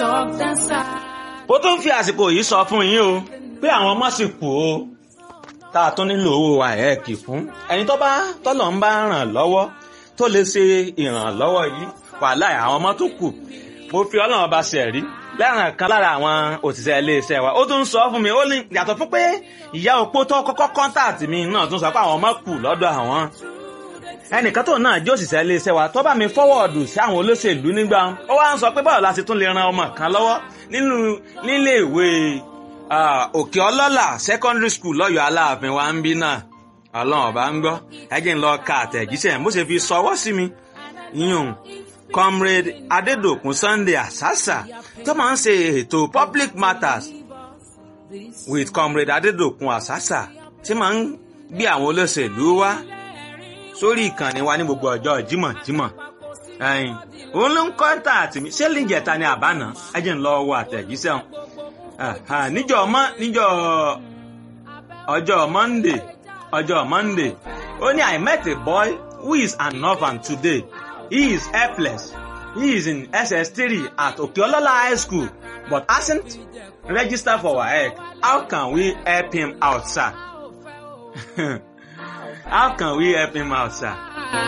ó tún fi àsìkò yìí sọ fún yín o pé àwọn ọmọ sì kú o tá a tún nílò owó àẹ́ẹ̀kì fún ẹni tó bá tọ́lọ̀ ń bá ràn lọ́wọ́ tó lè ṣe ìrànlọ́wọ́ yìí wàhálà àwọn ọmọ tó kù mo fi ọlọ́run ọba ṣe rí lẹ́ràn kan lára àwọn òṣìṣẹ́ iléeṣẹ́ wa ó tún sọ fún mi ó ní yàtọ̀ fún pé ìyá opó tó kọ́kọ́ kọ́ńtàtì mi náà tún sọ pé àwọn ọmọ kù lọ́dọ̀ àwọn ẹnìkan tó náà jẹ́ òṣìṣẹ́ iléeṣẹ́ wa tó bá mi fọ́wọ́ọ̀dù sí àwọn olóṣèlú nígbà ó wá ń sọ pé báwo la ṣe tún lè ran ọmọ kan lọ́wọ́ nínú nílé ìwé òkè ọlọ́là secondary school lọ́yọ̀ọ́ aláàfin wa ń bí náà ọlọ́run ọba ń gbọ́ ẹjẹ́ ń lọ ka àtẹ̀jíṣẹ́ bó ṣe fi sọwọ́ sí mi yíyún comrade adedokun sunday asasa tó máa ń ṣe ètò public matters with comrade adedokun asasa tí máa ń gbé àwọn olóṣèlú wá sórí ìkànnì wa ní gbogbo ọjọ́ jímọ̀jímọ̀ ẹ̀yìn òun ló ń kọ́ńtà àtì mi ṣé lìjẹta ni àbáná ẹjẹ́ ń lọ wọ àtẹ̀jíṣẹ́ wọn níjọ́ ọmọ níjọ́ ọjọ́ monday ọjọ́ monday ó ní i met a boy who is an orphan today he is helpless he is in ss3 at okeolola high school but hasn't registered for waec how can we help him out sir how can we help him out sir